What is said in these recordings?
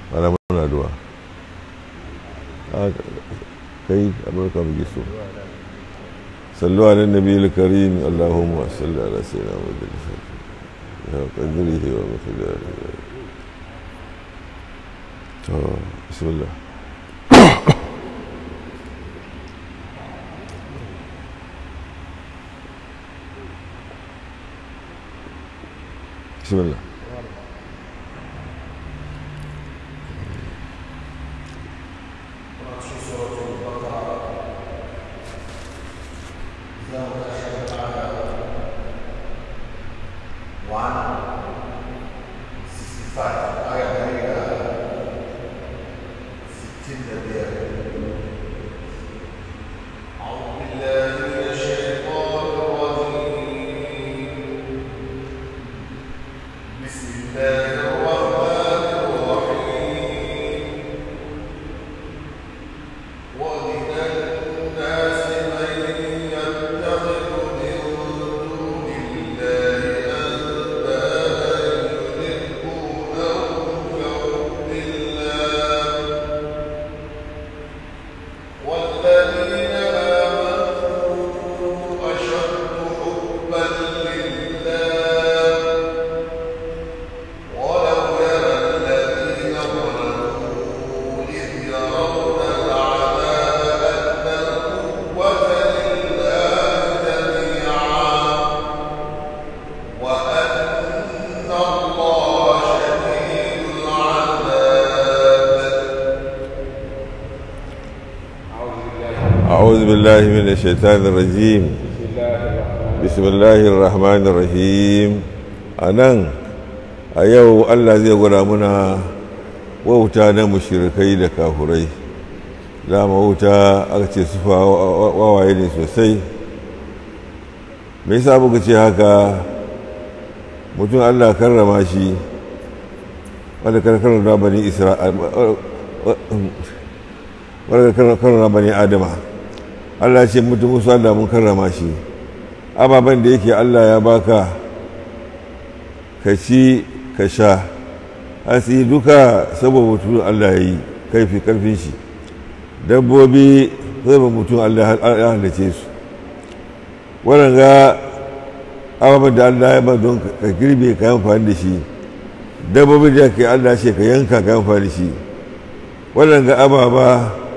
ana muna duwa kai amurka muke so sallu ala nabi karim allahumma salli ala sayyidina muhammad ya qadrihi wa miqdarihi to bismillah بسم الله أعوذ بالله من الشيطان الرجيم بسم الله الرحمن الرحيم anan a yau Allah zai gwada muna wauta na mushirikai da kafurai dama wauta aka ce su wawaye ne sosai me yasa muka ce haka mutum Allah karrama shi wanda karrama bani isra'il wadda karrama bani adama allah ce mutum musu allah mun karrama shi ababen da yake allah ya baka ka ci ka sha hasi duka saboda mutum allah ya yi kaifi karfin shi dabbobi saboda mutum allah ya halice su waɗanda ababen da allah ya ba don ka girbe ka yi amfani da shi dabbobi da ke allah ce ka yanka ka yi amfani da shi waɗanda ababa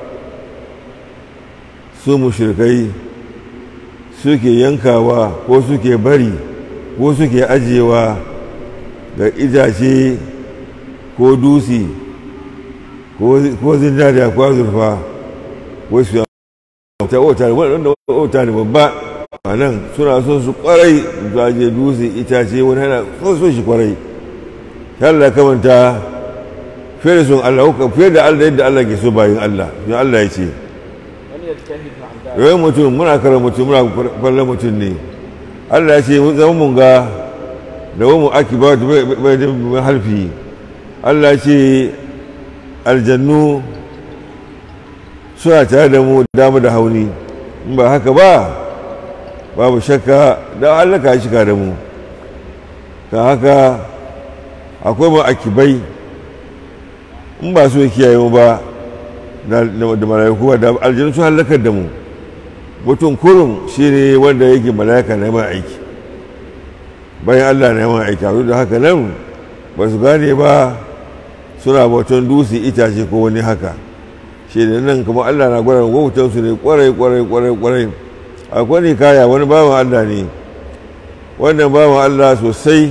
su mushrikai suke yankawa ko suke bari ko suke ajiyewa ga itace ko dusi ko zinariya ko azurfa ko su ta wata wanda wata ne babba a nan suna so su kwarai su ajiye dusi itace wani hana so so shi kwarai Allah kamanta fiye da sun Allah fiye da Allah yadda Allah ke so bayin Allah Allah ya ce yawai mutum muna kara mutum muna kwallon mutum ne allah ya ce zama mun ga da wani aki ba da bai harfi allah ya ce aljannu suna tare da mu dama da hauni in ba haka ba babu shakka da allah ka shika da mu ka haka akwai ma akibai in ba su kiyaye mu ba da mala'iku da aljanu sun halakar da mu mutum kurum shi ne wanda yake mala'ika na yaman aiki bayan allah na yaman aiki a da haka nan ba su gane ba suna bautan dusi itace ko wani haka shi ne nan kuma allah na gwada wautan su ne kwarai kwarai kwarai kwarai akwai ne kaya wani bawan allah ne wannan bawan allah sosai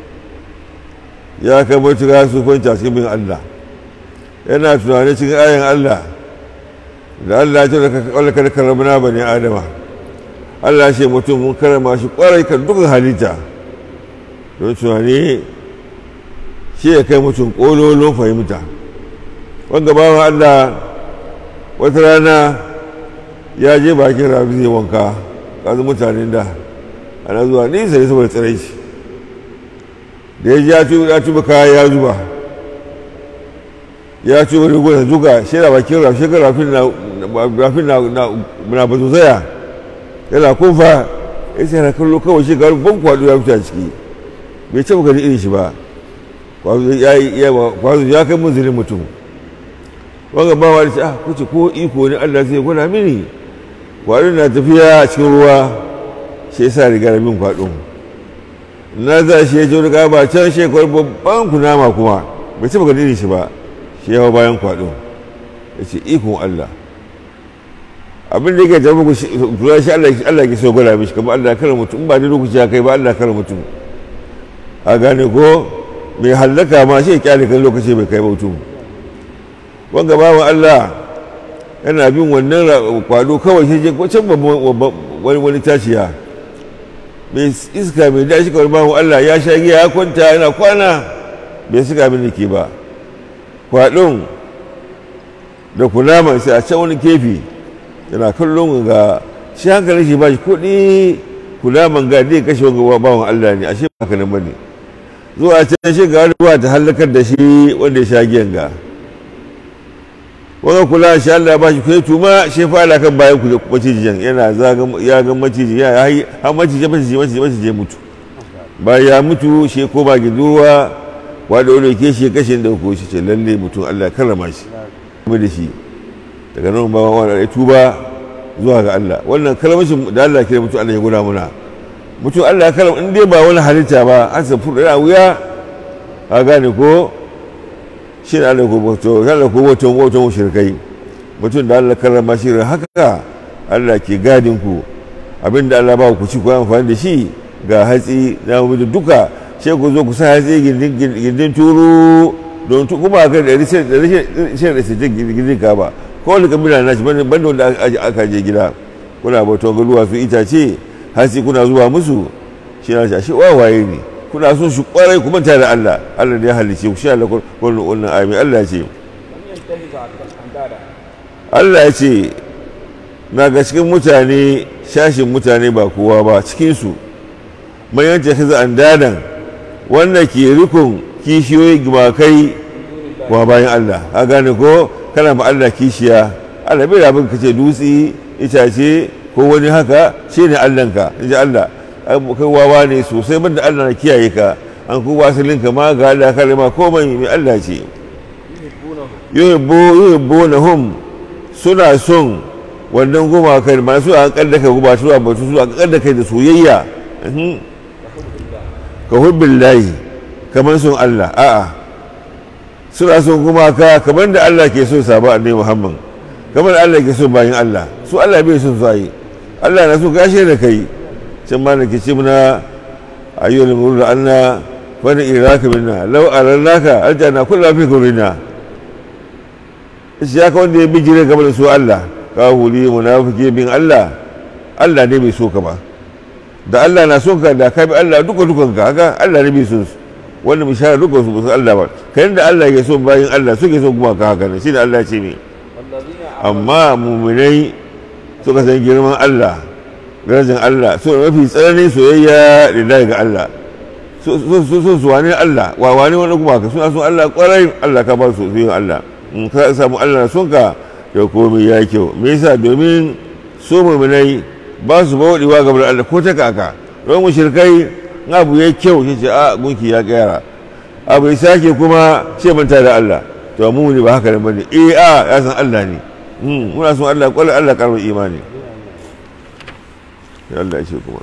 ya kai matuƙa su kwanta cikin bin allah yana tunanin cikin ayan Allah da Allah ya ce da kawalka karramna bani adama Allah ce mutum mun karama shi kwarai kan dukkan halitta don tunani shi ya kai mutum kololon fahimta wanda bawan Allah wata rana ya je bakin rafi zai wanka kasu mutanen da ana zuwa nisa ne saboda tsirai shi da ya ji ya tuba kaya ya zuba ya ci wani gwada zuga shi da bakin rafi shi rafin na rafin na na bazu zaya yana kunfa ya ce yana kallo kawai shi garin ban kwado ya fita ciki bai ce gani irin shi ba kwazo ya kai munzirin mutum wanga ba wani ah kuce ko iko ne Allah zai gwada mini kwaɗo na tafiya a cikin ruwa shi yasa riga da min kwaɗo na za shi ya ji wani gaba can shekaru babban kunama kuma bai taɓa ganin shi ba shi yawa bayan kwaɗo ya ce ikon Allah abin da yake tafi kula shi Allah ke so gwada mishi kamar Allah kare mutum ba da lokaci ya kai ba Allah kare mutum a gane ko mai hallaka ma shi ya kyale kan lokaci bai kai mutum wanga bawan Allah yana bin wannan kwado kawai shi je can wani wani tashiya mai iska mai dashi kawai bawan Allah ya sha giya ya kwanta yana kwana bai suka min ke ba kwadon da kunama sai a can wani kefi yana kallon ga shi hankali shi ba shi kuɗi kunaman ga dai kashe wanga bawan Allah ne ashe ba haka nan bane zuwa can shi ga wani ruwa ta halakar da shi wanda ya sha giyan ga wani kula shi Allah ba shi kai tuma shi fara kan bayan ku macijin yana zaga ya ga maciji ya yi har maciji maciji maciji maciji mutu bayan ya mutu shi ko ba gidowa wanda wani ke shi kashin da ko shi ce lalle mutum Allah karrama shi kuma da shi daga nan ba wani ya tuba zuwa ga Allah wannan kalmashin da Allah kira mutum Allah ya gura muna mutum Allah ya karrama in dai ba wani halitta ba an san fura wuya a gane ko shi da Allah ko wato Allah ko wato wato mushrikai mutum da Allah karrama shi haka Allah ke gadin ku abinda Allah ba ku ci ku amfani da shi ga hatsi na mu duka sai ku zo ku sa hatsi gindin gindin turu don tu kuma ka da rishin da rishin da rishin gindin ka ba ko wani kabila na shi banda wanda aka je gida kuna bautan garuwa su itace hatsi kuna zuwa musu shi na shi wawaye ne kuna son shi kwarai kuma tare da Allah Allah ne ya halice ku shi Allah kullu wannan ayi Allah ya ce Allah ya ce na ga cikin mutane shashin mutane ba kowa ba cikin su mai yanke kaza andadan wanda ke rikon kishiyoyi gimakai wa bayan Allah a gane ko kana ba Allah kishiya Allah bai rabin ka ce dutse itace ko wani haka shi ne Allahnka in ji Allah kai wawa ne sosai banda Allah na kiyaye ka an ku wasilin ka ma ga Allah kare ma komai mai Allah ce yuhibbu yuhibbu hum suna son wannan gumakan masu an kaddaka guba su a batu su a kaddaka da soyayya ka hubbin layi kamar son Allah a'a suna son gumaka kamar da Allah ke so sabo annabi Muhammad kamar Allah ke so bayan Allah su Allah bai son su yi Allah na so gashe da kai can ma da ke ce muna ayyul murud anna wani iraka minna law arannaka aljanna kullu fi kurina shi haka wanda ya bijire game da su Allah ka huli munafiki bin Allah Allah ne bai so ka ba da Allah na son ka da ka bi Allah duka dukan ka haka Allah ne bai so su wanda bishara duka su su Allah ba kai da Allah ya so bayan Allah suke so kuma ka haka ne shi da Allah ce ne amma muminai suka san girman Allah darajar Allah su mafi tsananin soyayya da ga Allah su su wane Allah wa wane wani kuma ka suna son Allah kwarai Allah ka ba su soyayya Allah in ka samu Allah na son ka ya komai ya kyau me yasa domin su muminai ba su bauɗewa gaban Allah ko ta kaka don mushrikai in abu ya kyau shi ce a gunki ya gyara abu ya sake kuma ce manta da Allah to mu ne ba haka ne bane eh a ya san Allah ne muna son Allah kwallo Allah karbar imani ya Allah ya ce kuma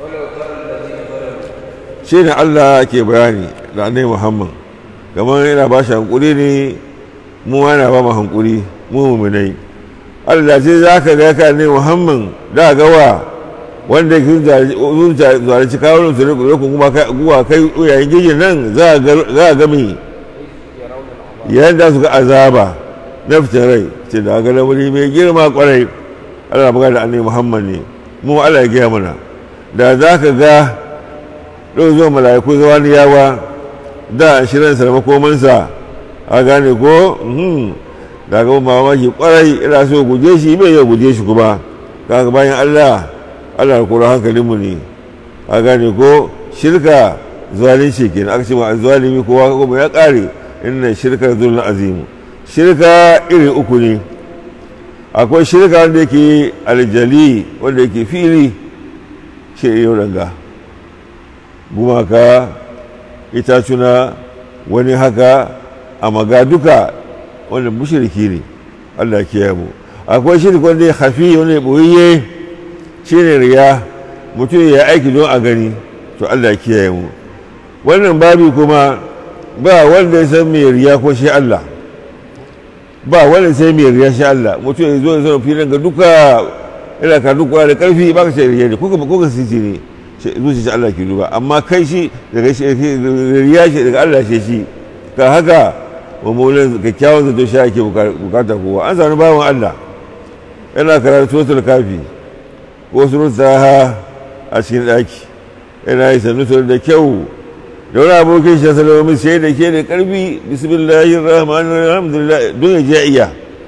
shi ne Allah ke bayani da annai Muhammad kamar yana ba shi hankuri ne mu yana ba mu hankuri mu muminai Allah ce za ka ga ka ne Muhammad da gawa wanda ke zalunci kawo su ne kuma kuma kai yayin gijin nan za a gami yadda su ga azaba na fitin rai ce da ga lamari mai girma kwarai Allah magana da annabi Muhammad ne mu Allah ya gaya mana da za ka ga ɗau zuwa mala'iku zuwa ni yawa da shirin sa da makomansa a gane ko da ga mamaki kwarai ina so guje shi bai ya guje shi kuma kaga bayan Allah Allah ya kura hankalinmu ne a gane ko shirka zalunci kenan aka ce ma zalimi kowa kuma ya kare inna shirka zulun azimu shirka iri uku ne akwai shirka wanda yake aljali wanda yake fili shi yau ranga gumaka itacuna wani haka a maga duka wanda mushriki ne Allah ya kiyaye mu akwai shirki wanda ya hafi wanda ya boye shine riya mutum ya aiki don a gani to Allah ya kiyaye mu wannan babi kuma ba wanda ya san mai riya ko shi Allah ba wanda sai mai riya shi Allah mutum ya zo ya zama filin ga duka yana ka duka da karfi ba ka ce riya ne ko ka ko ka sisi ne zuci Allah ke duba amma kai shi daga riya shi daga Allah shi shi ka haka mummunan kyakkyawan zato shi ake bukata kowa an sami bawan Allah yana karatu suratul kafi ko suratul ha a cikin daki yana yi sannu da kyau da wani abokin shi salama mai sai da ke da karfi bismillahir rahmanir alhamdulillah don ya je iya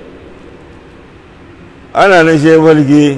ana nan shi falke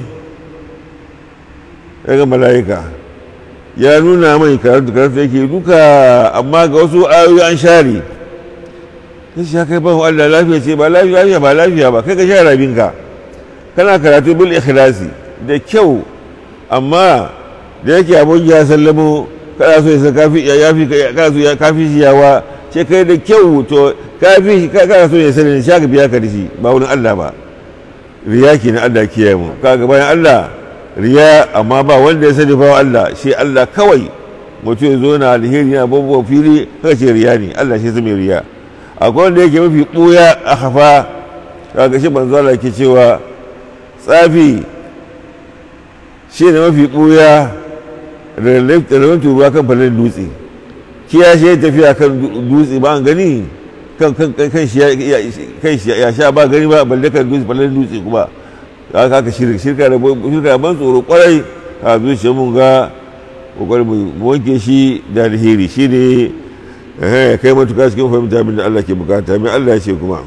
daga mala'ika ya nuna mai karatu karatu yake duka amma ga wasu ayoyi an share ta shi kai ban Allah lafiya ce ba lafiya ba lafiya ba kai ka share rabinka kana karatu bil ikhlasi da kyau amma da yake abun ya sallamo kana so ya kafi ya yafi kana so ya kafi shi yawa ce kai da kyau to kafi kana so ya sani shi ka biya ka da shi ba wurin Allah ba riya ke na Allah kiyaye mu kaga bayan Allah riya amma ba wanda ya sani ba Allah shi Allah kawai mutum ya zo na alheri na babuwa fili haka ce riya ne Allah shi zama riya akwai wanda yake mafi ɓuya a hafa kaga shi manzo Allah ke cewa tsafi shi ne mafi ɓuya rarrabe ruwa kan falon dutse kiya shi ya tafiya kan dutse ba an gani kan shi ya sha ba gani ba balle kan dutse falon dutse kuma ya kaka shirka da shirka ban tsoro kwarai a zuciya mun ga kokarin mu wanke shi da alheri shi ne ya kai matuka cikin fahimta min da Allah ke bukata min Allah ya ce kuma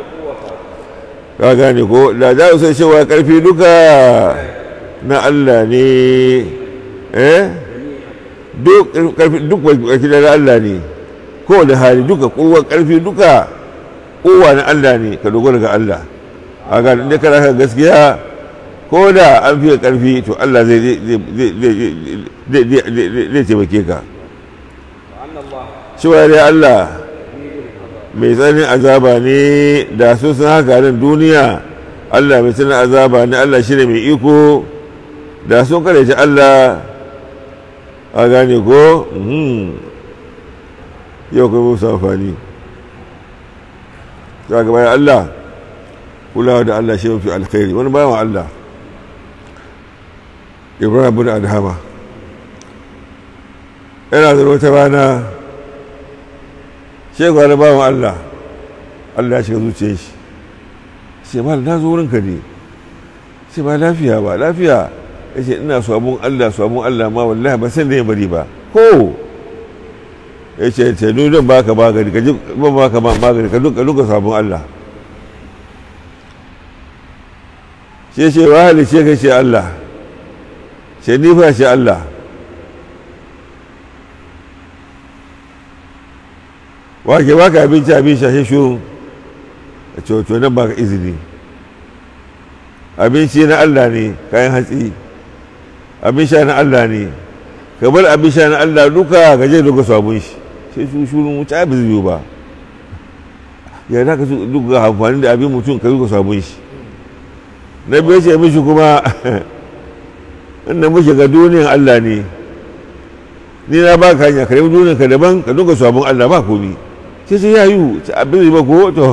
ka gane ko da za su sai cewa karfi duka na Allah ne eh duk karfi duk karfi da Allah ne ko da hali duka kowa karfi duka kowa na Allah ne ka dogara ga Allah a ga inda kana kan gaskiya ko da an fiye karfi to Allah zai zai taimake ka cewa dai Allah mai tsanin azaba ne da su sun haka nan duniya Allah mai tsanin azaba ne Allah shi ne mai iko da sun kareci Allah a gane ko yau kuma musu amfani ta gaba ya Allah kulawa da Allah shi mafi alkhairi wani bayan Allah ibrahim bin adhama yana da wata rana shekwa da bawan Allah Allah ya shiga zuciyar shi sai ba na zo wurinka ne sai ba lafiya ba lafiya ya ce ina sabon Allah sabon Allah ma wallahi ba san da ya bari ba ko ya ce ce ni don baka magani ka ji ban baka magani ka duka duka sabon Allah sai ce wa hali ce ka ce Allah sai ni fa ce Allah wake baka abinci abin shashe shuru a cewa nan baka izini abinci na Allah ne kayan hatsi abin sha na Allah ne ka bar abin sha na Allah duka ka je duka sabon shi sai su shuru wuce abin zai ba ya za ka duka amfani da abin mutum ka duka sabon shi na biyu ce mishi kuma inda muke ga duniyan Allah ne ni na ba ka hanya ka nemi duniyan ka daban ka duka sabon Allah ba komi sai sai ya yi abin zai ba ko to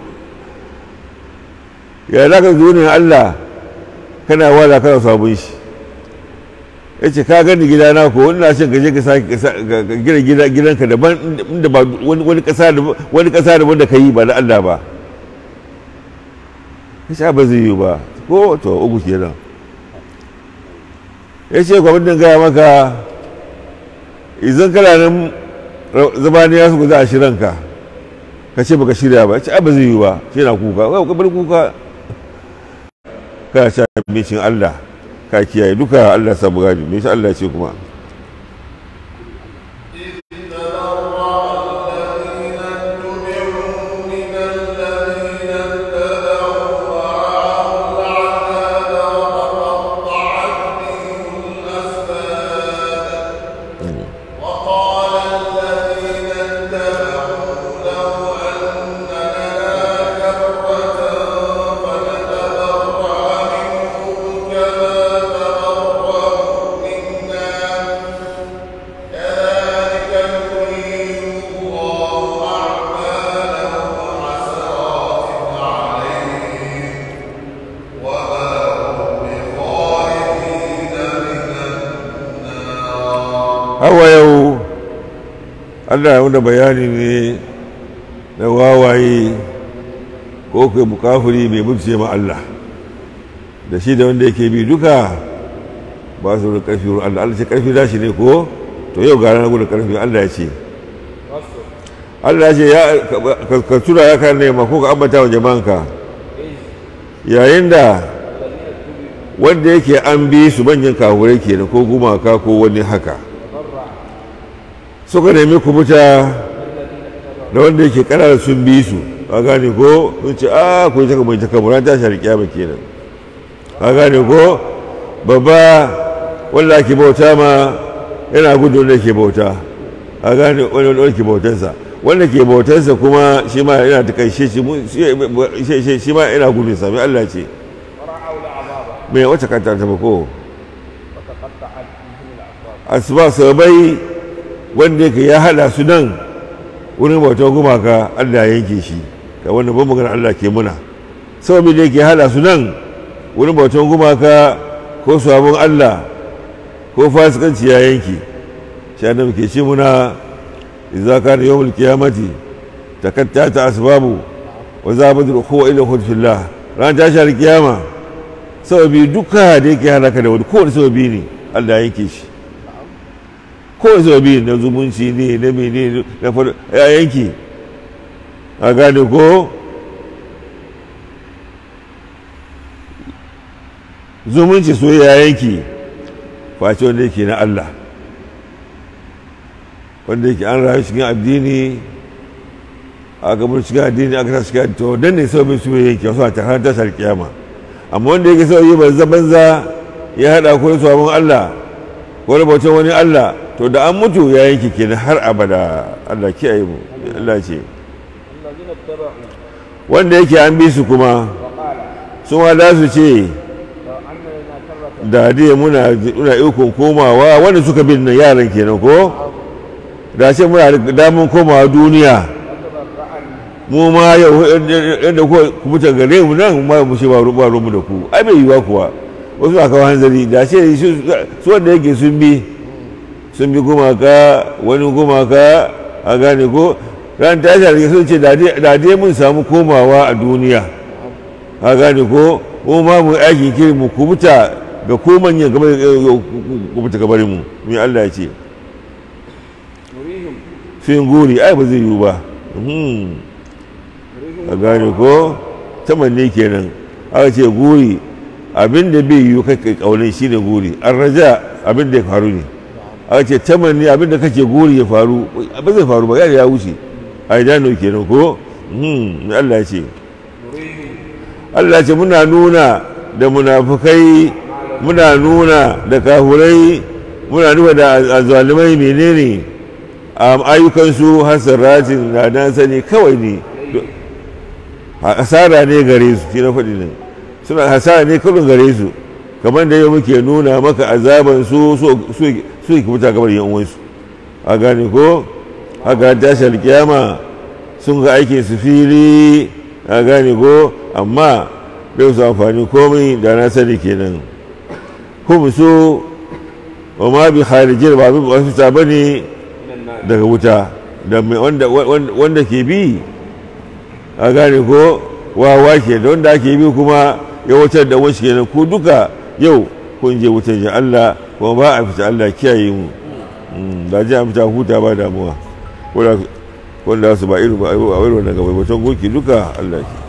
ya za ka duniyan Allah kana wala kana sabon shi ya ce ka gani gidana ko ina son ka je ka sake gina gida gidanka daban inda ba wani kasa da wani kasa da wanda ka yi ba na Allah ba ya ce ba zai yi ba ko to uku kenan ya ce kwamitin gaya maka idan kana nan zabaniya su za a shiranka ka ce baka shirya ba ya ce ba zai yi ba shi na kuka wai ka bar kuka kana sha abincin Allah ka kiyaye duka Allah sabu gani me shi Allah ce kuma allah ya wanda bayani ne na wawaye ko kai bukafuri mai mutuce ma allah da shi da wanda yake bi duka ba su da karfi wurin allah allah ce karfi dashi ne ko to yau gara na gudu karfi allah ya ce allah ya ce ya ka tura ya kan nema ko ka ambata wa jama'anka yayin da wanda yake an bi su manyan kahurai kenan ko gumaka ko wani haka suka nemi kubuta da wanda yake kanana sun bi su a gane ko sun ce a ku yi taka mai taka muran tashi har kiyama kenan a gane ko babba wanda ake bauta ma yana gudu wanda ke bauta a gane wanda ke bautansa wanda ke bautansa kuma shi ma yana ta kai shi ma yana gudun sami Allah ce mai wacce kanta ta bako asuba sabai wanda yake ya hada su nan wurin bautar gumaka Allah ya yanke shi ga wanda ban magana Allah ke muna sababi da yake hada su nan wurin bautar gumaka ko sabon Allah ko fasikanci ya yanke shi annabi ke ce muna idza kana yawmul qiyamati takattata asbabu wa zabatul ukhuwa ila hudfillah ran tashi alkiyama sababi duka da yake halaka da wani kowane sababi ne Allah ya yanke shi kowane sababi na zumunci ne na mene na fara ya yanke a gane ko zumunci so ya yanke face wanda yake na Allah wanda yake an rayu cikin addini a gabar cikin addini aka ta cikin to dan ne sababin su yanke wasu a takarar tashar kiyama amma wanda yake sau yi banza banza ya haɗa ko sabon Allah ko bautan wani Allah to da an mutu ya yanke kenan har abada Allah kiyaye mu Allah ce wanda yake an bi su kuma su ma da su ce da dai muna muna ikon komawa wanda suka bin nan yaran kenan ko da ce muna da damun komawa duniya mu ma yau yadda ku mutan gare mu nan ma mu ce ba ruwa mu da ku ai bai yiwa kuwa wasu aka kawo hanzari da ce su wanda yake sun bi sun bi gumaka wani gumaka a gane ko ran tashi a sun ce da dai mun samu komawa a duniya a gane ko mu ma mu aiki kiri mu kubuta ga ko manyan gaba kubuta gabarin mu mai Allah ya ce fin guri ai ba zai yiwu ba a gane ko tamanni kenan aka ce guri abin da bai yiwu kai kaunin shine guri an raja abin da ya faru ne aka ce tamanni abin da kake guri ya faru ba zai faru ba ya ya wuce a idanu kenan ko mai Allah ya ce Allah ce muna nuna da munafukai muna nuna da kahurai muna nuna da azalimai menene a ayyukansu hasaratin na dan sani kawai ne hasara ne gare su shi na faɗi nan suna hasara ne kawai gare su kamar da yau muke nuna maka azaban su su ki fita gabar yan uwansu a gane ko haka tashi alkiyama sun ga aikin su fili a gane ko amma bai su amfani komai da na sani kenan kuma so wa ma bi kharijin ba bi wasu ta bane daga wuta da wanda ke bi a gane ko wawa ke da wanda ake bi kuma ya wutar da wasu kenan ku duka yau kun je wutar ji Allah kuma ba a fita Allah kiyaye mu da ji a fita huta ba damuwa wanda su ba irin ba a irin wannan gaba batun goki duka Allah ke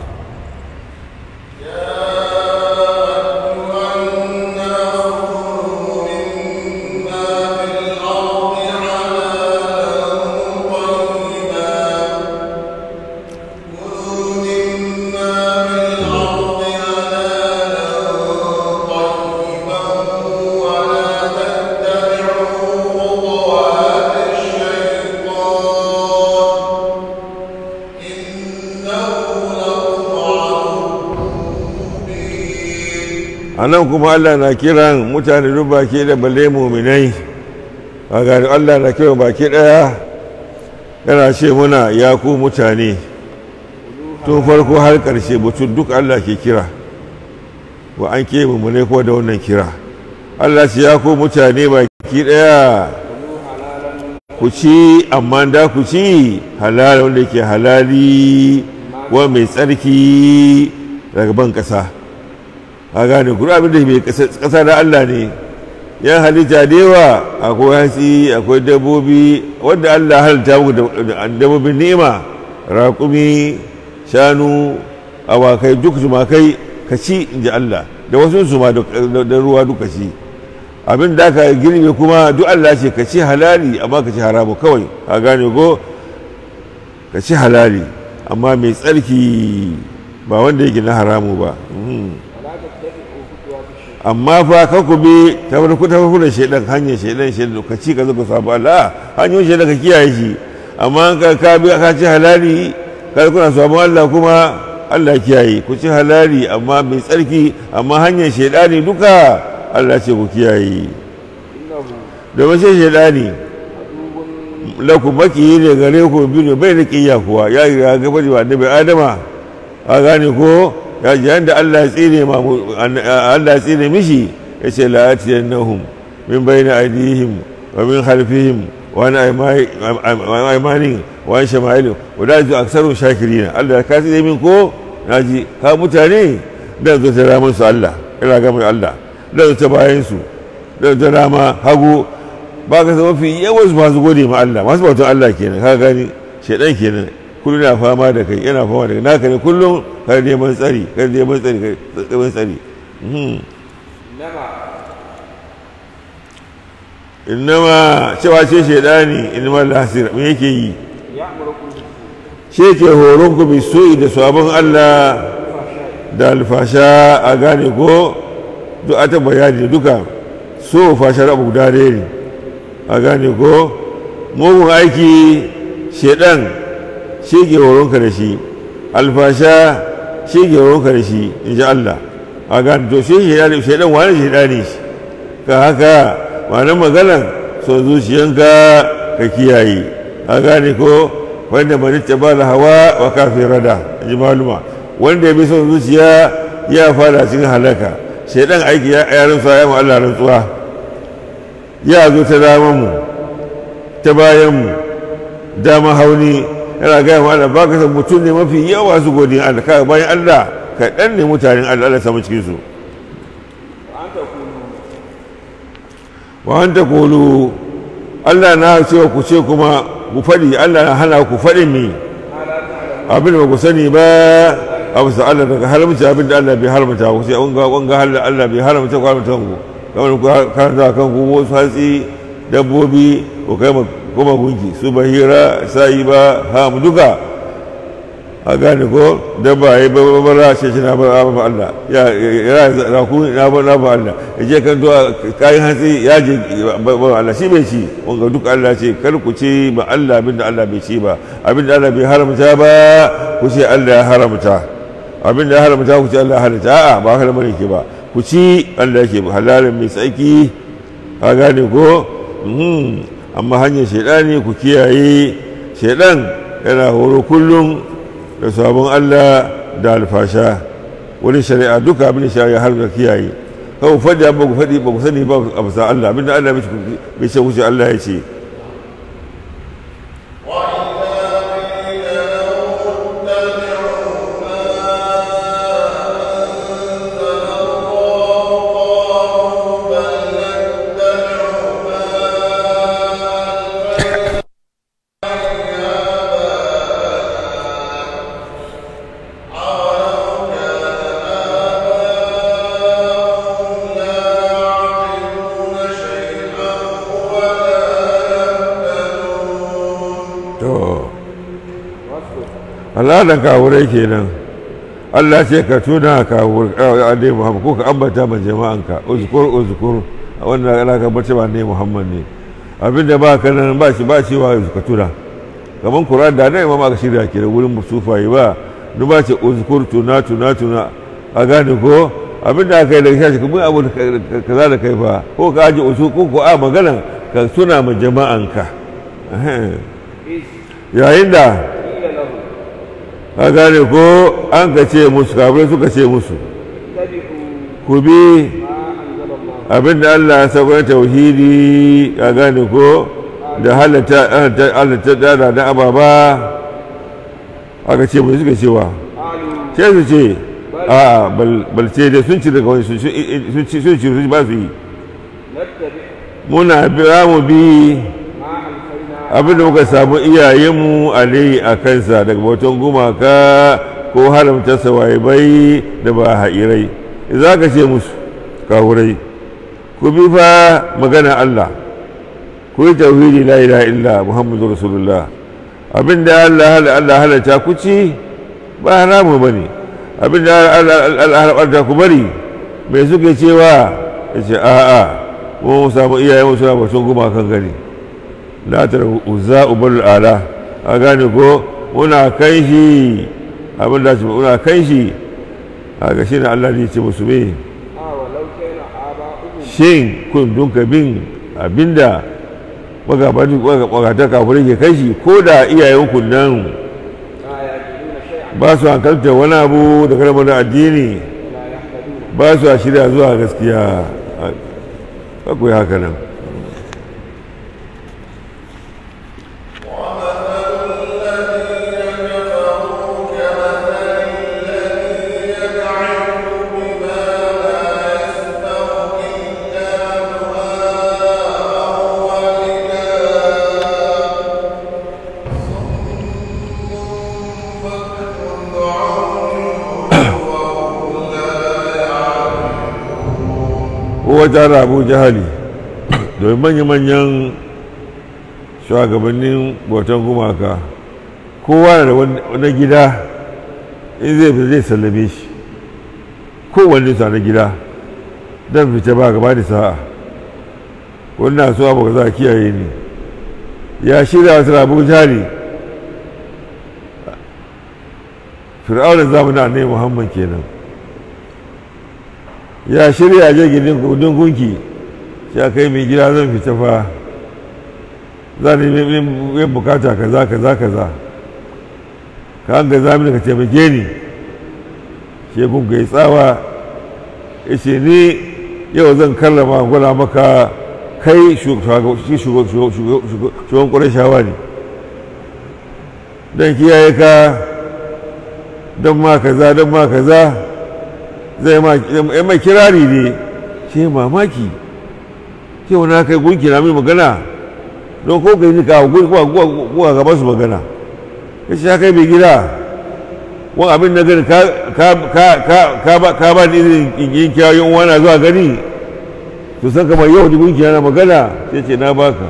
a nan kuma allah na kiran mutane duk baki da balle muminai a gani allah na kiran baki daya yana ce muna ya ku mutane tun farko har karshe mutum duk allah ke kira wa an ke mummunai ko da wannan kira allah ce ya ku mutane baki daya ku ci amma da ku ci halal wanda yake halali wa mai tsarki daga ban ƙasa a gane kuma abin da mai ƙasa da Allah ne yan halitta da yawa akwai hatsi akwai dabbobi wanda Allah halitta muku da dabbobin ni'ima raƙumi shanu awakai duk tumakai ka ci in ji Allah da wasu su ma da ruwa duka ci abin da aka girbe kuma duk Allah ce ka ci halali amma ka ci haramu kawai a gane ko ka ci halali amma mai tsarki ba wanda yake na haramu ba amma fa ka ku bi ta farko ta farko da shaidan hanyar shaidan shaidan ka ci ka zo ka sabu Allah hanyoyin shaidan ka kiyaye shi amma ka ka bi ka ci halali ka kuna sabon Allah kuma Allah kiyaye ku ci halali amma mai tsarki amma hanyar shaidani duka Allah ce ku kiyaye domin sai shaidani laku maki ne gare ku biyu bai da kiyya kuwa ya yi ya gaba da annabi adama a gane ko ya ji yanda Allah ya tsine ma Allah ya tsine mishi ya ce la atiyannahum min bayni aydihim wa min khalfihim wa an aymanin wa an shama'ilin wa da zu aksarun shakirina Allah ka tsine min ko naji ka mutane dan zo ta ramin su Allah ina ga mai Allah dan zo ta bayan su dan zo rama hagu ba ka zama fi yawan su masu gode ma Allah masu bautan Allah kenan ka gani shedan kenan kullum yana fama da kai yana fama da kai naka ne kullum kar neman tsari kar neman tsari kar neman tsari innama cewa ce shaidani innama lasir me yake yi shi ke horon ku bisoyi da sabon Allah da alfasha a gane ko duk ata bayani duka so fashar abu guda ne a gane ko mugun aiki shaidan shi ke horonka da shi alfasha shi ke horonka da shi in ji Allah a gane to shi shaidan wani shaidani shi ka haka wani maganan so zuciyanka ka kiyaye a gane ko wanda manitta ba da hawa wa kafin rada in ji maluma wanda ya bi son zuciya ya fara cikin halaka shaidan aiki ya yarin sa ya Allah rantsuwa ya zo ta daman mu ta bayan mu dama hauni yana gaya ma Allah baka san mutum ne mafi yawa su godin Allah kaga bayan Allah kaɗan ne mutanen Allah Allah samu cikin su wa an ta kulu Allah na cewa ku ce kuma ku faɗi Allah na hana ku faɗin mi abin da ku sani ba a bisa Allah daga haramta abin da Allah bai haramta ku ce wanga wanga Allah bai haramta ku haramta ku kamar ku karanta kan ku wasu hatsi dabbobi ku kai kuma gunki su bahira sa'i ba ham duka a gane ko dabba ya yi babara ce shi na bar ba Allah ya ya ku na bar na ba Allah ya je kan zuwa kayan hatsi ya je ba Allah shi bai ci wanga duk Allah ce kar ku ce ba Allah abinda Allah bai ci ba abinda Allah bai haramta ba ku ce Allah ya haramta abinda ya haramta ku ce Allah ya haramta a'a ba haka lamarin ke ba ku ci Allah yake halalin mai tsaki a gane ko amma hanyar shaidani ku kiyaye shaidan yana horo kullum da sabon Allah da alfasha wani shari'a duka abin da shari'a har da kiyaye kawai faɗi ba ku faɗi ba ku sani ba a bisa Allah abin da Allah bai ce wuce Allah ya ce al'adar kawurai kenan Allah ce ka tuna kawurai ne Muhammad ko ka ambata ma jama'anka uzkur uzkur wannan ana ka bace ba ne Muhammad ne abinda ba ka nan ba shi ba shi wa ka tuna kaman Qur'an da nan imama ka shirya ke da wurin sufaye ba duk ba ce uzkur tuna tuna tuna a gane ko abinda aka yi daga shashi kuma abu kaza da kai fa ko ka aje usu ko ko a magana ka tuna ma jama'anka yayin da ka gane ko an ka ce musu kafirai suka ce musu ku bi abinda Allah ya sauƙar tauhidi ka gane ko da halatta dada na ababa aka ce mai suka cewa قالوا sai su ce a bal ce da sun ci daga wani sun ci sun ci sun ba su yi نتبع muna bira mu bi ما ألفينا abinda muka samu iyayenmu alai a kansa daga bautan gumaka ko haramta bai da ba ha'irai za ka ce musu kawurai ku bi fa magana Allah ku yi tauhidi la ilaha illa muhammadu rasulullah abinda Allah Allah halatta ku ci ba haramu bane abinda Allah halatta ku bari me suke cewa yace a'a mu samu iyayenmu suna bautan gumakan gari latar uzza ubal ala a gane ko muna kai shi abin da ce muna kai shi a ga shi ne Allah ne ce musu me آه ولو كان آباؤهم shin kun dunka bin abinda magabata kafirai ke kai shi ko da iyayen ku nan لا يعقلون شيئا ba su hankalta wani abu da kalmar addini ولا يهتدون ba su a shirya zuwa gaskiya ba ku yi haka nan kowa tara abu jahali domin manya-manyan shugabannin bautan gumaka kowa na da wani gida in zai fita zai sallame shi kowanne sa na gida don fita ba gaba da sa'a wannan so abu za a kiyaye ni ya shirya wasu abu jahali fir'aunin zamanin annabi muhammad kenan ya shirya je gidan kudin gunki ya kai mai gida zan fita fa za ni yin bukata kaza kaza kaza ka an ga zamani ka taimake ni shi gunga ya tsawa ya ce ni yau zan karrama gwada maka kai shugaban ƙwarar shawa ne don kiyaye ka don ma kaza don ma kaza zai mai kirari ne ce mamaki ce wani kai gunki na mai magana don ko kai ni kawo guwa gaba su magana ya ce kai mai gida wani abin na gani ka ba ni izinin yin kyawun wana zuwa gani to san kamar yau ni gunki na magana sai ce na baka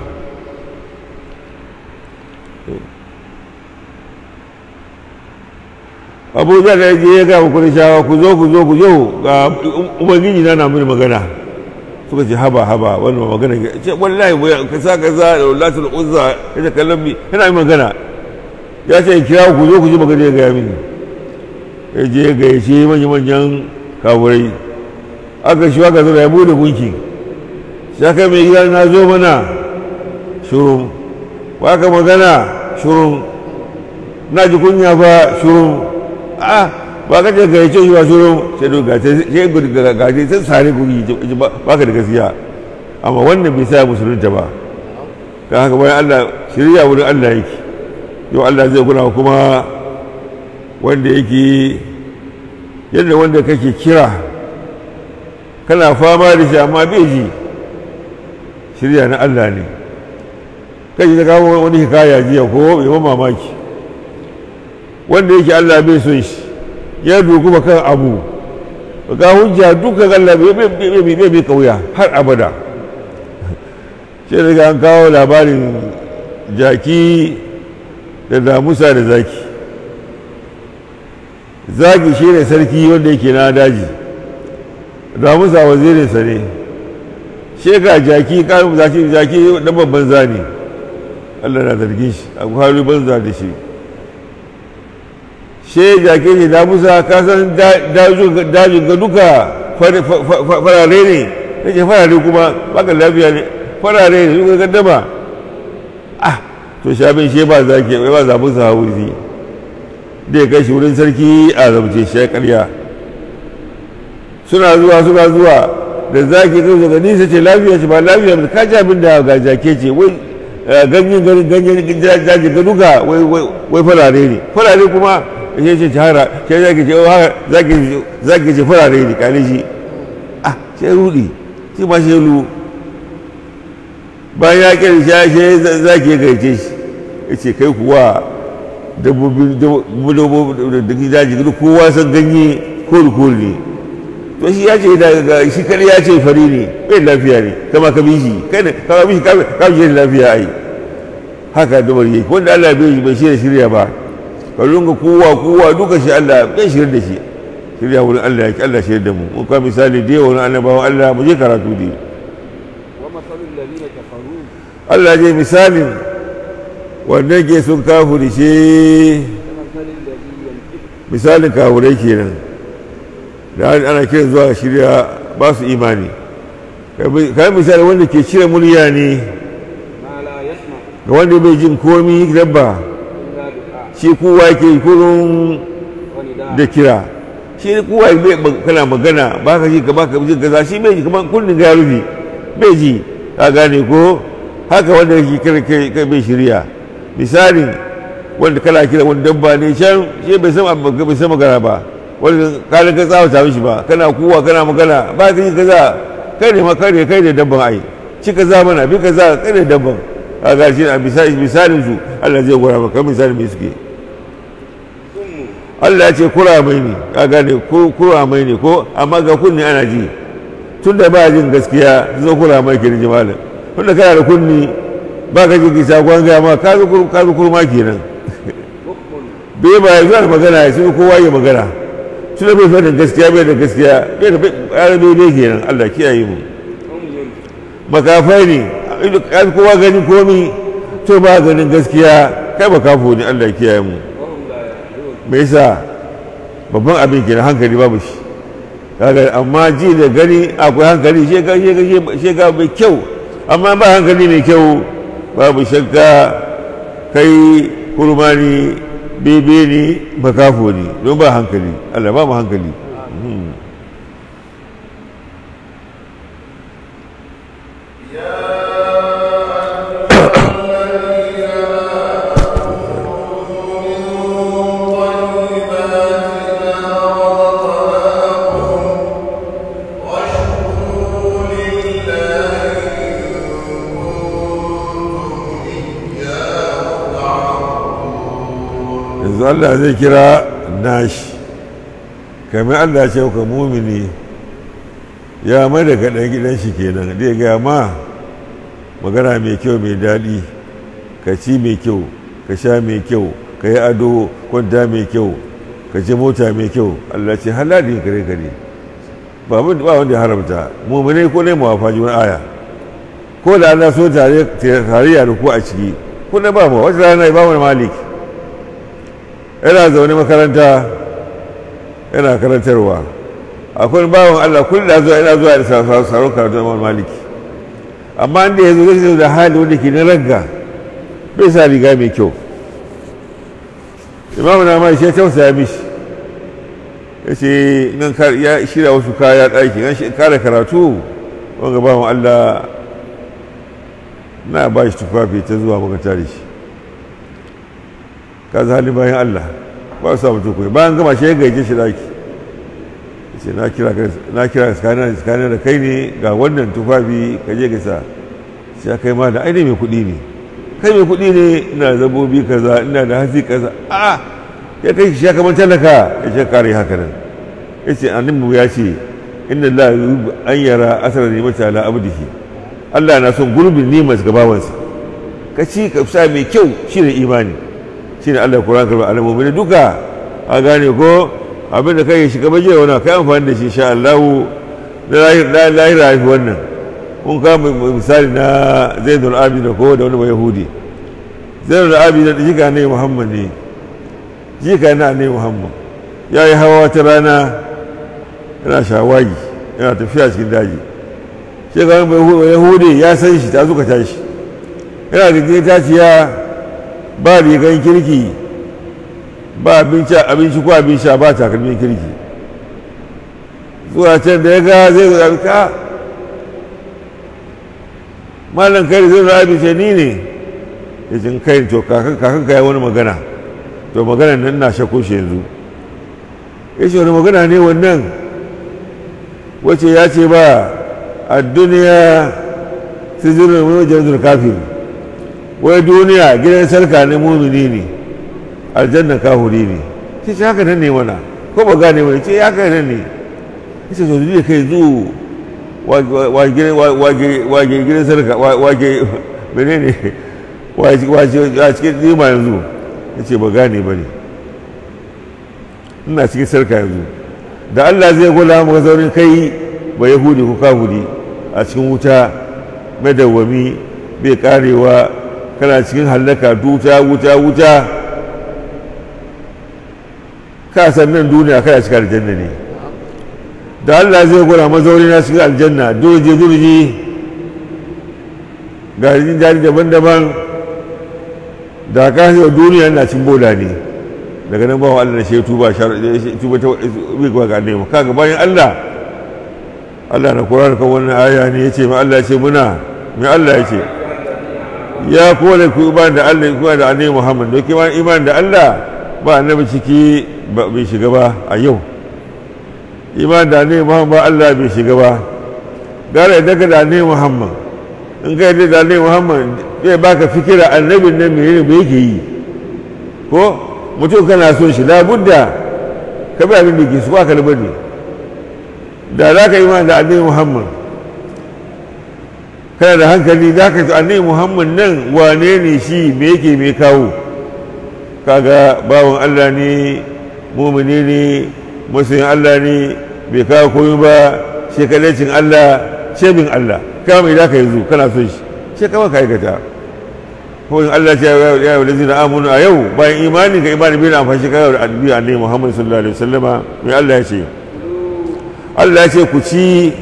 abuja da je ya gaba kudin shawa ku zo ku zo ku zo ga ubangiji na na mini magana suka ce haba haba wannan magana ce wallahi ka sa ka sa da latul uzza ya ce kallon mi yana yi magana ya ce kira ku zo ku ji magana ya gaya mini ya je ya gaya ce manyan manyan kawurai aka shi aka zo da ya bude gunki sai kai mai gida na zo mana shurun waka magana shurun na ji kunya fa shurun a ba ka ce gaice shi ba shuru sai do gace sai gudu ga gace sai sare guri ba ka da gaskiya amma wannan bai sa musulunta ba ka haka bayan Allah shirya wurin Allah yake yau Allah zai kula kuma wanda yake yadda wanda kake kira kana fama da shi amma bai ji shirya na Allah ne kai ta kawo wani hikaya jiya ko bai mamaki wanda yake Allah bai son shi ya doguma kan abu ga hujja dukkan Allah bai bai kauya har abada sai daga an kawo labarin jaki da damusa da zaki zaki shi ne sarki wanda yake na daji damusa wazirinsa ne sheka jaki kayan zaki jaki na babban zane Allah na zargin shi a kwaru banza da shi she jake ne da musa ka san dajin ga duka farare ne nake farare kuma baka lafiya ne farare ne duka gaddama ah to shabin she ba zake ba za musa hauzi da ya kai shi wurin sarki a zamce shi ya karya suna zuwa suna zuwa da zaki kai daga nisa ce lafiya ce ba lafiya ba ka ji abin da ga jake ce wai ganyen garin ganyen daji ga duka wai farare ne farare kuma ya ce shahara sai zaki ce zaki ce farare ne kane shi ah sai rudi shi ma shi lu bayan ya kira shi sai zaki ya gaice shi ya ce kai kuwa dabbobin dabbobin daji duk kowa san ganye kori-kori ne to shi ya ce daga shi kadai ya ce fari ne bai lafiya ne kama ka bi shi kai ne kama bi shi ka bi shi lafiya ai haka dubar yi wanda Allah bai bai shirya shirya ba ka lunga kowa kowa duka shi Allah bai shirya da shi shirya wurin Allah yake Allah shirya da mu mun ka misali da yawa wurin annabawan Allah mu je karatu dai ومثل الذين كفروا Allah je misalin wanda ke sun kafuri shi كمثل الذي ينفق misalin kafurai kenan da ana kiran zuwa shirya ba su imani kai misali wanda ke cire murya ne ما لا يسمع ga wanda bai jin komi dabba إلا دعاء shi kowa ke kurun ونداء da kira shi kowa bai kana magana ba ka ji ka ba ka ji kaza shi bai ji kamar kunnin ga rufi bai ji ka gane ko haka wanda yake kira kai kai bai shirya misalin wanda kana kira wani dabba ne can shi bai san abu bai san magana ba wanda ka ka tsawata mishi ba kana kuwa kana magana ba ka ji kaza kai ne ma kai ne kai ne dabban ai ci kaza mana bi kaza kai ne dabban kaga shi a misali misalin su Allah zai gora maka misalin me suke Allah ya ce kura mai ne ka gane ko kura mai ne ko amma ga kunni ana ji tun da ba jin gaskiya zo kura mai ke ji malam tun da kana da kunni ba ka ji kisa kwan gaya ma ka zo kur- ka zo kurma kenan بكم bai ba ya zuwa da magana ya sai kowa ya magana tun da bai fi da gaskiya bai da gaskiya bai da bai bai bai kenan Allah kiyaye mu عمي makafai ne ido kan kowa gani komi to ba ganin gaskiya kai makafo ne Allah kiyaye mu وهم لا يعقلون me yasa babban abin ke na hankali babu shi kaga amma ji da gani akwai hankali shi ga shi ga shi ga mai kyau amma ba hankali mai kyau babu shakka kai kurmani bebe ne makafo ne don ba hankali Allah ba mu hankali Mhm. yanzu Allah zai kira nashi kamar Allah ce ka mumini ya mai da kaɗan gidan shi kenan zai gaya ma magana mai kyau mai daɗi ka ci mai kyau ka sha mai kyau ka yi ado kwanta mai kyau ka ci mota mai kyau Allah ce halali kare kare ba abin- ba wanda ya haramta mumini ko ne mawafa wani aya ko da Allah so tare tarayya da ku a ciki ko na ba mu wata rana ba mu malik yana zaune makaranta yana karantarwa akwai bawan Allah kullum da zuwa yana zuwa da sauran karatu Imam Maliki amma inda ya zo zai zo da hali wanda ke na ragga bai sa riga mai kyau Imam na mai shi ya tausaya mishi ya ce nan kar- ya shirya wasu kaya ɗaki nan shi kare karatu wanga bawan Allah na ba shi tufafi ta zuwa makaranta da shi ka za halin bayan Allah ba su samu tukuri bayan gama shi ya gaije shi daki ce na kira ka- na kira tsakanin tsakanin da kai ne ga wannan tufafi ka je ka sa sai ya kai ma da aini mai kuɗi ne kai mai kuɗi ne ina da zabobi kaza ina da hatsi kaza a ya kai shi ya kamar talaka ya ce kare haka nan ya ce annabi ya ce inna la yuhibbu an yara asara nimata ala abdihi Allah na son gurbin nimar ga bawansa ka ci ka sa mai kyau shine imani shine Allah Qur'an karba alamomi duka a gane ko abin da kai shiga baje wani kai amfani da shi insha Allah na lahira haifi wannan kun kama misali na Zainul Abidin ko da wani ba Yahudi Zainul Abidin da jika ne Muhammad ne jika na ne Muhammad ya yi hawa wata rana yana shawagi yana tafiya cikin daji shi ga wani Yahudi ya san shi ta zuka tashi yana da taciya ba rigan kirki ba abinci abinci ko abin sha ba takalmin kirki zuwa can da ya ga zai zo ka malam kai zai zo abin ce ni ne ya jin kai to kakan kakan ka yi wani magana to maganar nan na shakku shi yanzu ya ce wani magana ne wannan wace ya ce ba a duniya sijirin wajen kafin wai duniya gidan sarka ne mumini ne aljanna kahuri ne sai ce haka nan ne mana ko ba gane mana ce haka nan ne ya ce to kai zu wage gidan sarka wage mene ne a cikin nima yanzu ya ce ba gane ba ne ina cikin sarka yanzu da allah zai gwada maka zaurin kai ba yahudi ko kahudi a cikin wuta madawwami bai karewa kana cikin hallaka wuta wuta wuta ka san nan duniya kana cikin aljanna ne da Allah zai gwada mazauni na cikin aljanna durje durje ga jin daɗi daban-daban da ka wa duniya na cin bola ne daga nan bawa Allah da shi tuba tuba ta bai gwa ga annabi kaga bayan Allah Allah na Qur'ani kan wannan aya ne yace ma Allah ya ce muna mai Allah ya ce ya kowane ku iman da Allah ku da annabi Muhammad da kuma iman da Allah ba annabi ciki bai shiga ba a yau iman da annabi Muhammad ba Allah bai shiga ba gara idan ka da annabi Muhammad in ka yi da annabi Muhammad zai baka fikira annabin nan menene me yake yi ko mutum kana son shi labudda ka bi abin da ke su ba ka labari da za ka iman da annabi Muhammad kana da hankali za ka annabi muhammad nan wane ne shi me yake me kawo kaga bawan allah ne mumini ne masoyin allah ne bai kawo koyi ba shekalancin allah shebin allah kama mai za ka yanzu kana son shi sai kama ka aikata ko in allah ce ya yi walazi na amunu a yau bayan imani ka imani bai na amfani ka yau da annabi annabi muhammad sallallahu alaihi wasallama mai allah ya ce allah ya ce ku ci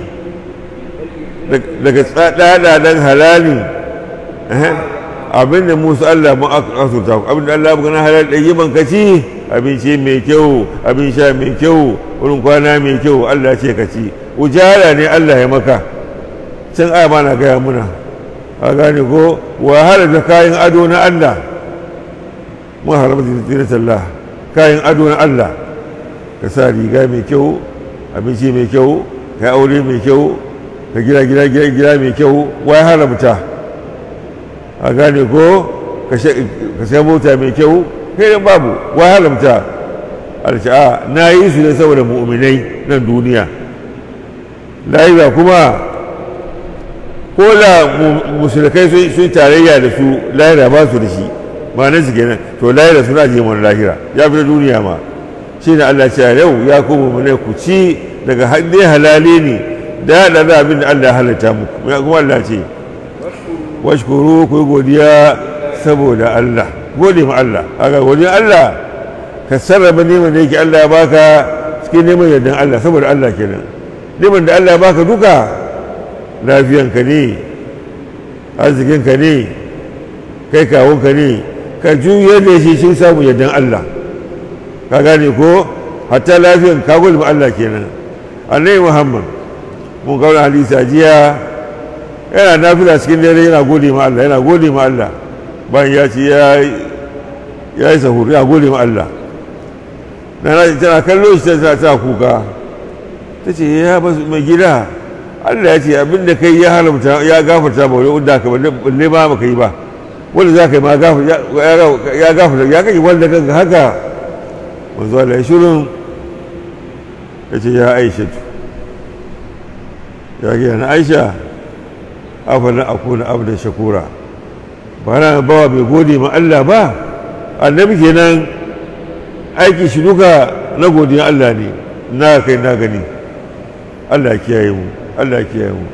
daga tsadadan halali abin da musu Allah mun asurta ku abin da Allah buga na halal ɗaya ban ka ci abinci mai kyau abin sha mai kyau wurin kwana mai kyau Allah ce ka ci ujara ne Allah ya maka can aya ma na gaya muna a gane ko wahala da kayan ado na Allah mun haramta zinatallah kayan ado na Allah ka sa riga mai kyau abinci mai kyau ka aure mai kyau ka gida gida gida gida mai kyau wai haramta a gane ko ka sai mota mai kyau kai dan babu wai haramta alsha'a na yi su ne saboda mu'minai nan duniya lahira kuma ko da musulkai sun tarayya da su lahira ba su da shi ma nan su kenan to lahira suna je mana lahira ya fi duniya ma shi ne Allah ce yau ya kuma mu ku ci daga hadin halali ne da ya da abin da Allah ya halatta muku kuma Allah ce washkuru ku godiya saboda Allah gode ma Allah haka godiya Allah ka sarrafa neman da yake Allah ya baka cikin neman yardan Allah saboda Allah kenan neman da Allah ya baka duka lafiyanka ne arzikinka ne kai kawunka ne ka juyar da shi shi samu yardan Allah ka gane ko hatta lafiyan ka gode ma Allah kenan annabi Muhammad mun kawo hadisi a jiya yana nafila cikin dare yana gode ma Allah yana gode ma Allah bayan ya ce ya yi sahur ya gode ma Allah na tana kallo shi ta ta kuka ta ce ya basu mai gida Allah ya ce abin da kai ya haramta ya gafarta ba wani unda ka balle ba maka yi ba wanda za ka yi ma ya gafarta ya kai wanda kanka haka wanzu Allah ya shirin ya ce ya aisha ya gina na aisha afalin akuna abda shakura ba na bawa mai gode ma Allah ba annabi kenan aiki shi duka na godiya Allah ne na kai na gani Allah kiyaye mu Allah kiyaye mu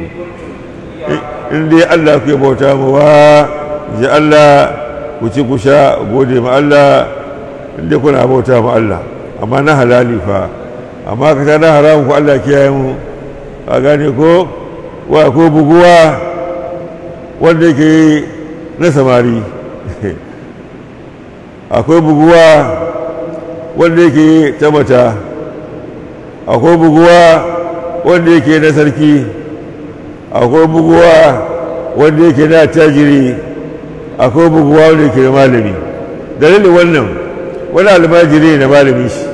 in dai Allah ku bauta mu wa ji Allah ku ci ku sha gode ma Allah in dai kuna bauta ma Allah amma na halali fa amma ka ta na haramu ku Allah kiyaye mu a gane ko wa ko buguwa wanda yake na samari akwai buguwa wanda yake ta mata akwai buguwa wanda yake na sarki akwai buguwa wanda yake na tajiri akwai buguwa wanda yake da malami dalilin wannan wani almajiri na malami shi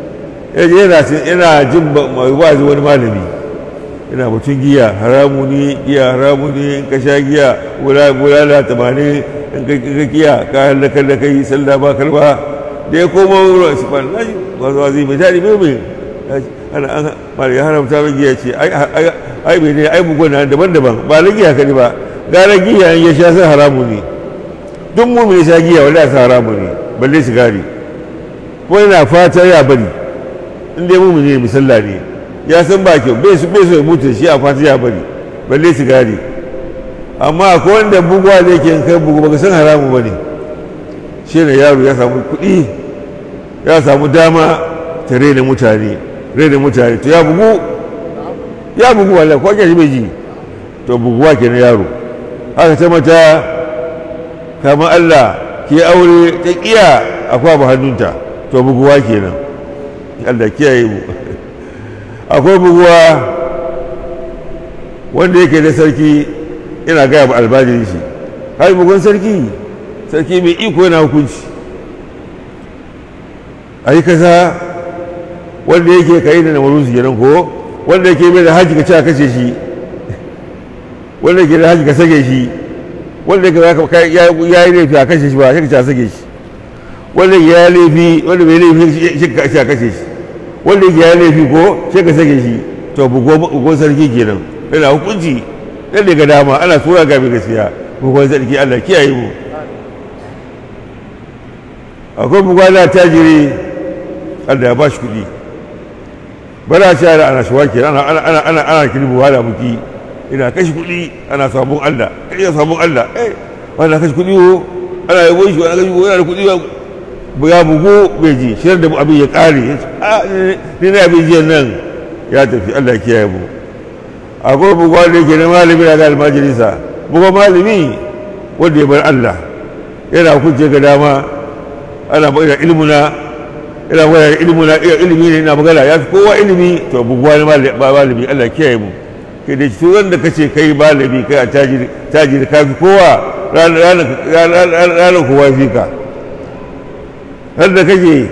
yana jin mai wazi wani malami yana mutum giya haramu ne giya haramu ne in ka sha giya bulala tamanin in ka giya ka halakar da kai sallah ba kalba da ya koma wurin su ban nashi wasu wazi mai tari mai mai ana an mara ya haramta mai giya ce ai bai ne ai bugon na daban-daban ba na giya kani ba gara giya in ya sha sai haramu ne duk mu ya sha giya wanda sa haramu ne balle sigari ko yana fata ya bari in dai mu ne misalla ne ya san ba kyau bai su bai so ya mutu shi a fata ya bari balle sigari amma ko wanda bugwa ne ke kai bugu baka san haramu ba ne shi ne yaro ya samu kuɗi ya samu dama ta raina mutane raina mutane to ya bugu ya bugu wallahi ko ake bai ji to buguwa ke na yaro haka ta mata kamar Allah ke aure ta kiya akwai abu hannunta to buguwa kenan Allah kiyaye mu akwai buguwa wanda yake da sarki ina gaya ba albajirin shi har bugun sarki sarki mai iko yana hukunci a yi kasa wanda yake kai da namarin su kenan ko wanda yake mai da haji ka ci a kashe shi wanda yake da haji ka sage shi wanda yake ya yi laifi a kashe shi ba shi ka ci a sage shi wanda ya yi laifi wanda bai laifi shi ka ci a kashe shi wanda yake ya laifi ko sai ka sake shi to bugon sarki kenan yana hukunci dan daga dama ana tura ga mai gaskiya bugon sarki Allah kiyaye mu akwai bugon da tajiri Allah ya ba shi kuɗi bana shi ana ana shawa kenan ana ana ana ana kirbu wala muki ina kashi kuɗi ana sabon Allah kai sabon Allah eh wannan kashi kuɗi ko ana yabo shi ana kashi kuɗi yana da kuɗi ya bugu bai ji shirar da abin ya ƙare ni na abin jiyan nan ya tafi allah kiyaye mu akwai bugu wanda yake na malami na ga almajirinsa bugu malami wanda ya bar allah yana hukunce ga dama ana magana ilmuna yana magana ilmuna ilimi ne na magana ya fi kowa ilimi to bugu wani malami allah kiyaye mu kai da shi wanda kace kai malami kai a tajiri ka fi kowa ranar kowa fi ka har da kake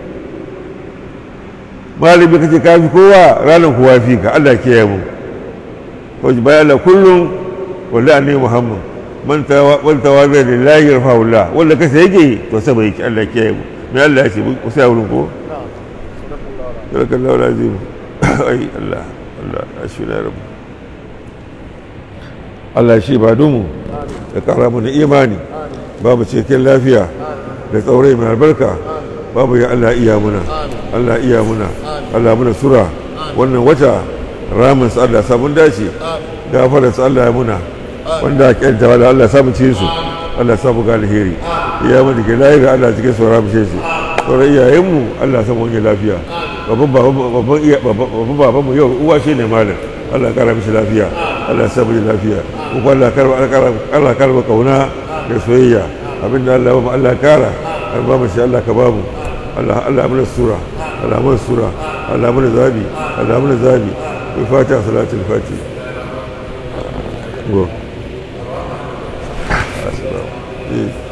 malami kake kafi kowa ranar kowa fi ka Allah ke mu wajen bayan Allah kullum wanda annabi Muhammad man tawa zai lillahi yarfa'ullah wanda kasa yake to sama yake Allah ke mu mai Allah ya ce ku sai wurin ko barakallahu lazim ai Allah Allah ashira rabbu Allah shi ba dumu da kara mu da imani babu cikin lafiya da tsaurai mai albarka babu ya Allah iya muna Allah iya muna Allah muna sura wannan wata ramin su Allah samun dace gafarar su Allah ya muna wanda a kyanta wala Allah samun ci su Allah samu ga alheri iya mu da ke layi ga Allah cikin sauran mu su sauran iyayenmu Allah samu wani lafiya babban baban mu yau uwa shi ne malam Allah kara mishi lafiya Allah samu lafiya kuma Allah karba kauna da soyayya abinda Allah ba mu Allah kara har ba mu shi Allah ka ba mu Allah Allah mana sura Allah mana sura Allah mana zabi Allah mana zabi bi fatiha salatul fatiha go